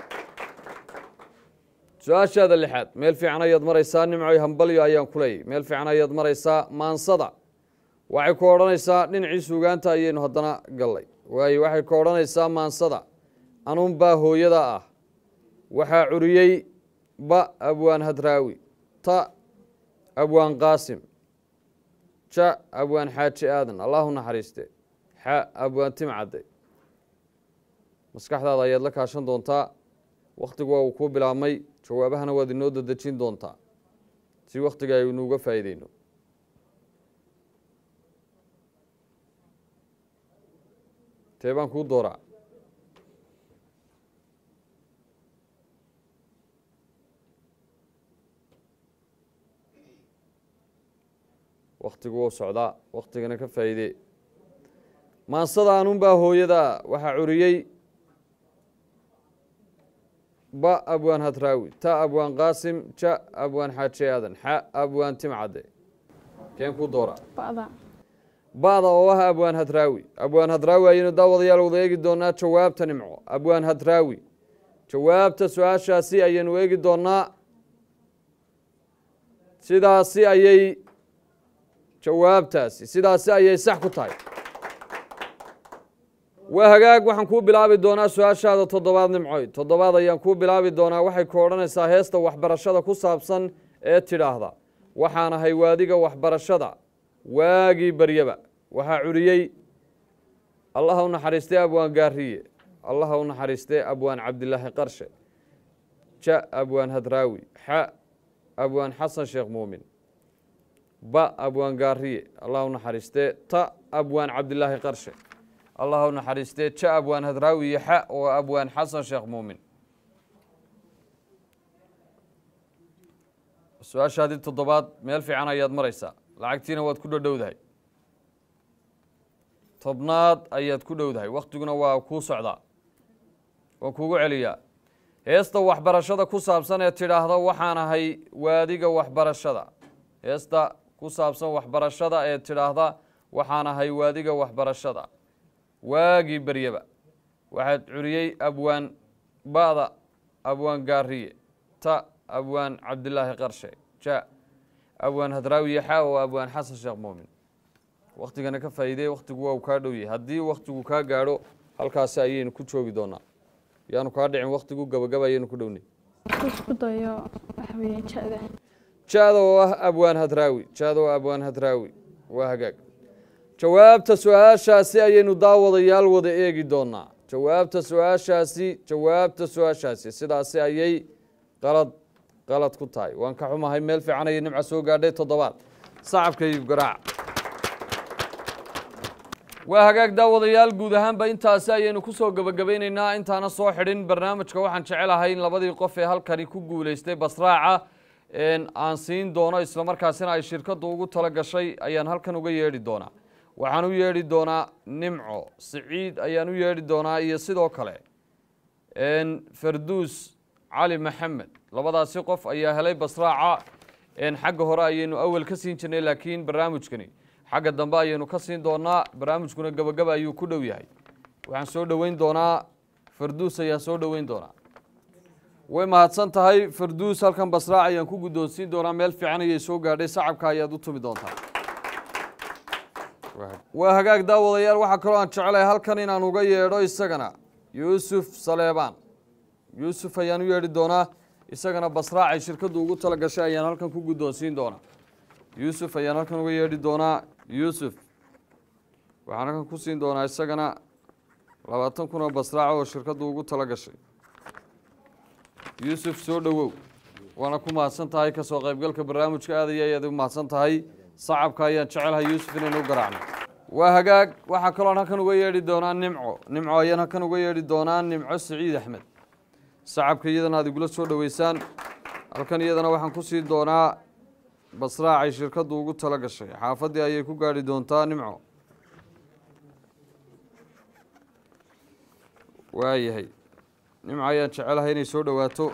Speaker 1: su-aashaada lixaad meel fiican ayaad maraysaa nimcoy hambalyo ayaan ku leeyay meel fiican ayaad maraysaa maansada waxay ku odhanaysaa dhinacii suugaanta ayaynu haddana gallay waayo waxay ku odhanaysaa maansada anuunbaa hooyada ah waxaa curiyey ba abwaan hadraawi ta abwaan qaasim ja abwaan xaaji aadan allahu naxariiste xa abwaan timcadde maskaxdaada ayaad la kaashan doontaa wakhtigu waa uu kuu bilaabmay jawaabahana waad inoo dadejin doontaa si wakhtiga aynu uga faa'iideyno tee baan kuu dooraa wakhtigu wuu socdaa wakhtigana ka faa'iidee maansada anunbaa hooyada waxaa curiyey ba abwaan hadraawi ta abwaan qaasim ja abwaan xaaji aadan xa abwaan timcadde keen kuu dooraa
Speaker 4: ba'da
Speaker 1: ba'da oo ah abwaan hadraawi abwaan hadraawi ayaynu daawadayaal wada eegi doonaa jawaabta nimco abwaan hadraawi jawaabta su-aashaasi ayaynu eegi doonaa sidaasi ayay jawaabtaasi sidaasi ayay sax ku tahay waa hagaag waxaan kuu bilaabi doonaa su-aashaada toddobaad nimcoy toddobaad ayaan kuu bilaabi doonaa waxay ku odhanaysaa heesta waxbarashada ku saabsan ee tidhaahda waxaan ahay waadiga waxbarashada waagii baryaba waxaa curiyey allaha u naxariistay abwaan gaariye allaha u naxariistay abwaan cabdilaahi qarshe ja abwaan hadraawi xa abwaan xasan sheekh muumin ba abwaan gaariye allah u naxariistee ta abwaan cabdilaahi qarshe allah u naxariistee ja abwaan hadraawi iyo xa oo abwaan xasan sheekh muumin su-aashaadii toddobaad meel fiican ayaad maraysaa lacagtiina waad ku dhodhowdahay tobnaad ayaad ku dhowdahay wakhtiguna waa kuu socdaa waan kuugu celiyaa heesta waxbarashada ku saabsan ee tidhaahda waxaan ahay waadiga waxbarashada heesta ku saabsan waxbarashada ee tidhaahda waxaan ahay waadiga waxbarashada waagii beryaba waxaad curiyey abwaan ba'da abwaan gaariye ta abwaan cabdilaahi qarshe ja abwaan hadraawiye xa oo abwaan xasan sheekh muumin wakhtigana ka faa'iidey wakhtigu waa uu kaa dhow yahay haddii wakhtigu kaa gaadho halkaasi ayaynu ku joogi doonaa yaanu kaa dhicin wakhtigu gabagaba ayaynu ku dhownay
Speaker 4: isku dayo waxa weeye ja'da
Speaker 1: jaada oo ah abwaan hadraawi jaada oo abwaan hadraawi waa hagaag jawaabta su-aashaasi ayaynu daawadayaal wada eegi doonaa jawaabta su-aashaasi jawaabta su-aashaasi sidaasi ayay qalad qalad ku tahay waan ka xumahay meel fiican ayay nimca soo gaadhay toddobaad sacabka garaac waa hagaag daawadayaal guud ahaanba intaasi ayaynu kusoo gebagabaynaynaa intaana soo xidhin barnaamijka waxaan jecelahay in labadii qof ee halkani ku guuleystay basraaca aan siin doono islamarkaasina ay shirkaddu ugu tala gashay ayaan halkan uga yeedhi doonaa waxaan u yeedhi doonaa nimco siciid ayaan u yeedhi doonaa iyo sidoo kale farduus cali maxamed labadaasi qof ayaa helay basraaca xagga hore ayaynu awal ka siin jirnay laakiin barnaamijkani xagga dambe ayaynu ka siin doonaa barnaamijkuna gabagaba ayuu ku dhow yahay waxaan soo dhoweyn doonaa farduus ayaan soo dhoweyn doonaa way mahadsan tahay farduus halkan basraac ayaan ku guddoonsiin doonaa meel fiican ayay soo gaadhay sacabka ayaad u tumi doontaa waa hagaag daawadayaal waxaa kaloo aan jecelahay halkan inaan uga yeedho isagana yuusuf saleebaan yuusuf ayaan u yeedhi doonaa isagana basraac ay shirkaddu ugu tala gashay ayaan halkan ku guddoonsiin doonaa yuusuf ayaan halkan uga yeedhi doonaa yuusuf waxaan halkan ku siin doonaa isagana labaatan kun oo basraac oo shirkaddu ugu tala gashay yuusuf soo dhowow waana ku mahadsan tahay kasoo qaybgalka barnaamijka aad iyo ayaad u mahadsan tahay sacabka ayaan jecelahay yuusuf inaynu u garaacno waa hagaag waxaa kaloon halkan uga yeedhi doonaa nimco nimco ayaan halkan uga yeedhi doonaa nimco siciid axmed sacabka iyadana aad igula soo dhoweysaan halkan iyadana waxaan ku siin doonaa basraacay shirkaddu ugu tala gashay xaafaddii ayay ku gaadhi doontaa nimco waayahay nimco ayaan jecelahay inay soo dhowaato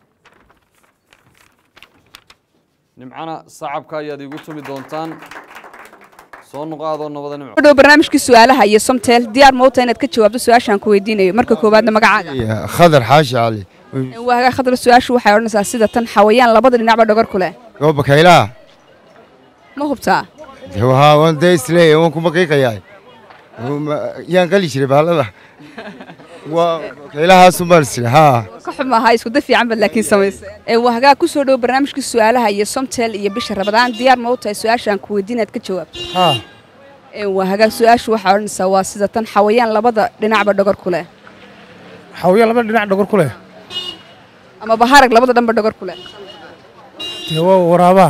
Speaker 1: nimcana sacabka ayaad iigu tumi doontaan soo noqaadoo nabada nimco
Speaker 5: dhow barnaamijkii su-aalaha iyo somtel diyaar mawta inaad ka jawaabto su-aashaan ku weydiinayo marka koowaadna magacaaga
Speaker 6: khadar xaashi cali
Speaker 5: waagaa khadar su-aashu waxay odhanaysaa sida tan xawayaan labada dhinacba dhogor ku leh
Speaker 6: oo bakaylaha
Speaker 5: ma hubtaa
Speaker 6: haa waan dee isleeyahay waan ku maqiiqayaa yaan qali jiray bahalada waa bakaylahaasuun baan isle haa
Speaker 5: ka xumaha isku da fiican bad laakiin samaysay waa hagaa ku soo dhow barnaamijkii su-aalaha iyo somtel iyo bisha rabadaan diyaar ma u tahay su-aashaan ku weydiin inaad ka jawaabto
Speaker 6: haa
Speaker 5: waa hagaa su-aashu waxay odhanaysaa waa sida tan xawayaan labada dhinacba dhogor ku leh
Speaker 7: xawaya laba dhinac dhogor ku leh
Speaker 5: ama baharag labada dhanba dhogor ku leh
Speaker 7: dee waa waraabaha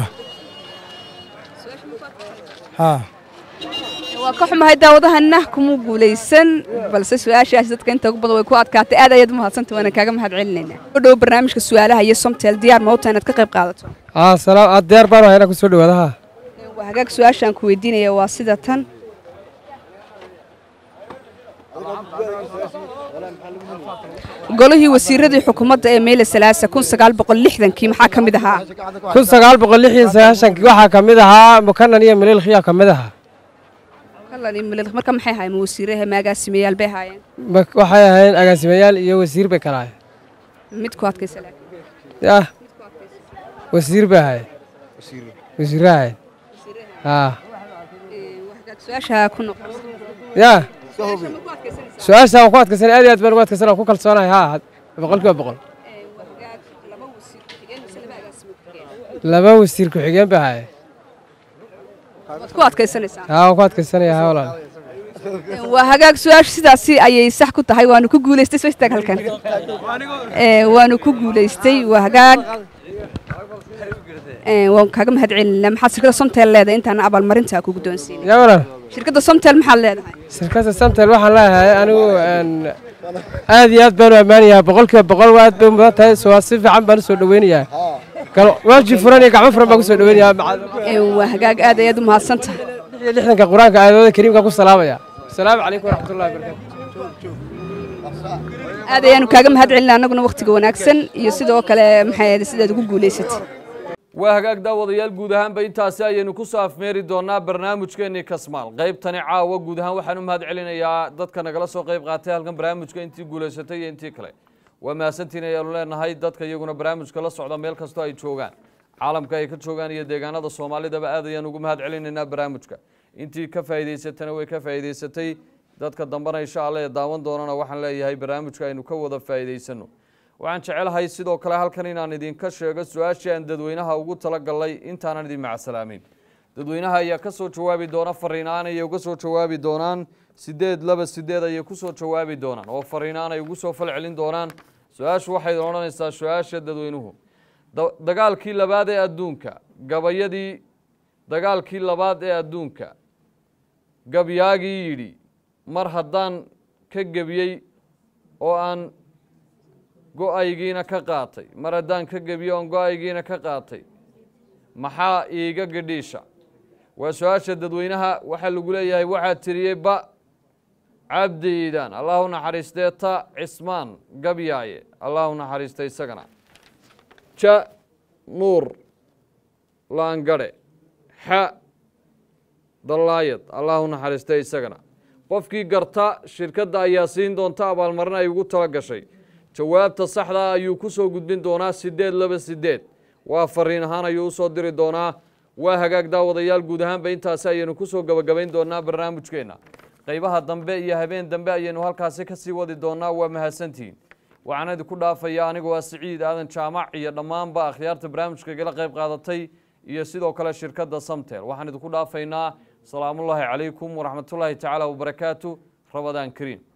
Speaker 7: haa
Speaker 5: waa ka xumahay daawadahana kuma guulaysan balse su-aashaasi dadka inta ugu badan way ku adkaatay aad ayaad umahadsanta waana kaaga mahad celinaynaa u dhow barnaamijka su-aalaha iyo somtel diyaar ma u tahay inaad ka qayb qaadato
Speaker 7: haa salaam aad diyaar baan ahay inaan ku soo dhawaada haa
Speaker 5: waa hagaag su-aashaan ku weydiinaya waa sida tan golihii wasiiradii xukuumadda ee meyle salaasa kun sagaal boqol lixdankii maxaa ka mid ahaa
Speaker 7: kun sagaal boqol lix iyo sagaashankii waxaa ka mid ahaa mukanan iyo mililkhiyaa ka mid ahaa
Speaker 5: Kallan iyo Milil- marka maxay ahaayeen ma wasiiraha ma agaasimayaal bay ahaayeen
Speaker 7: Ma- waxay ahayn agaasimayaal iyo wasiir bay kala ahayn
Speaker 5: mid ku adkaysa laakiin
Speaker 7: yah wasiir bay ahayn wasiirra ahayn haa
Speaker 5: su-aasha ku noqon
Speaker 7: yah su-aasha waan ku adkaysan aad iyo aad baan ugu adkaysan waan ku kalsoonahay haa boqol kiiba boqol laba wasiir ku-xigeen bay ahayn
Speaker 5: waad ku adkaysanaysaa
Speaker 7: haa waan ku adkaysanaya haa walaal
Speaker 5: waa hagaag su-aashu sidaasi ayay sax ku tahay waanu ku guulaystay soo istaag halkan Ee, waanu ku guulaystay waa hagaag Ee, waan kaaga mahad celinaa maxaad shirkadda somtel leedahay intaan abaalmarinta ku guddoonsiinay
Speaker 7: yaa walaal
Speaker 5: shirkadda somtel maxaad leedahay
Speaker 7: shirkadda samtel waxaan leeyahay anigu een, aad iyo aad baan u ammaanayaa boqolkiiba boqol waa aad bay mudan tahay so waa si fiican baan u soo dhaweynayaa gal waaji furan iyo gacmo furan baan ku soo dhaweynayaa maca-
Speaker 5: Ee, waa hagaag aad ayaad u mahadsan tahay
Speaker 7: lix iyo lixdanka qur-aanka aayadooda kariimka ku salaamaya asalaamu calaykum waraxmatullahi wabarakaatu
Speaker 5: aad ayaanu kaaga mahad celinaa annaguna wakhtiga wanaagsan iyo sidoo kale maxay ahayd sidaad ugu guulaysatay
Speaker 1: waa hagaag daawadayaal guud ahaanba intaasi ayaynu ku soo afmeeri doonaa barnaamijkeennii kasmaal qaybtani caawa guud ahaan waxaan u mahad celinayaa dadka nagala soo qayb qaatay halkan barnaamijka intii guulaysatay iyo intii kale waa mahadsantiin ayaanu leenahay dadka iyaguna barnaamijka la socda meel kastoo ay joogaan caalamka ay ka joogaan iyo deegaanada soomaalidaba aad ayaan ugu mahad celinaynaa barnaamijka intii ka faa'iidaysatana way ka faa'iidaysatay dadka dambena insha alla ee daawan doonana waxaan leeyahay barnaamijka aynu ka wada faa'iidaysano waxaan jecelahay sidoo kale halkan inaan idinka sheego su-aashii aan dadweynaha ugu talagalnay intaanan idin macsalaamin dadweynaha ayaa ka soo jawaabi doona fariinaan ayay uga soo jawaabi doonaan sideed laba sideed ayay ku soo jawaabi doonaan oo fariinaan ay ugu soo falcelin doonaan su-aashu waxay odhanaysaa su-aasha dadweynuhu Da- dagaalkii labaad ee adduunka gabayadii dagaalkii labaad ee adduunka gabyaagii yidhi mar haddaan ka gebiyey oo aan go-aygiina ka qaatay mar haddaan ka gebiyo oon go-aygiina ka qaatay maxaa iiga gadhiisha waa su-aasha dadweynaha waxaa lagu leeyahay waxaa tiriyey ba cabdi iidaan allah u naxariistee ta cismaan gabyaaye allah u naxariista isagana ja nuur laangadhe xa dallaayad allah u naxariistay isagana qofkii garta shirkadda ayaa siin doonta abaalmarin ay ugu tala gashay jawaabta saxda ayuu ku soo gudbin doonaa sideed laba sideed waa fariin ahaan ayuu usoo diri doonaa waa hagaag daawadayaal guud ahaanba intaasi ayaynu kusoo gabagabayn doonaa barnaamijkeenna qaybaha dambe iyo habeen dambe ayaynu halkaasi kasii wadi doonaa waa mahadsantihiin waxaan idinku dhaafaya anigu waa siciid aadan jaamac iyo dhammaanba akhyaarta barnaamijka igala qayb qaadatay iyo sidoo kale shirkadda samtel waxaan idinku dhaafaynaa salaamullaahi calaykum waraxmatullaahi tacaala wabarakaatu rabadaan kariim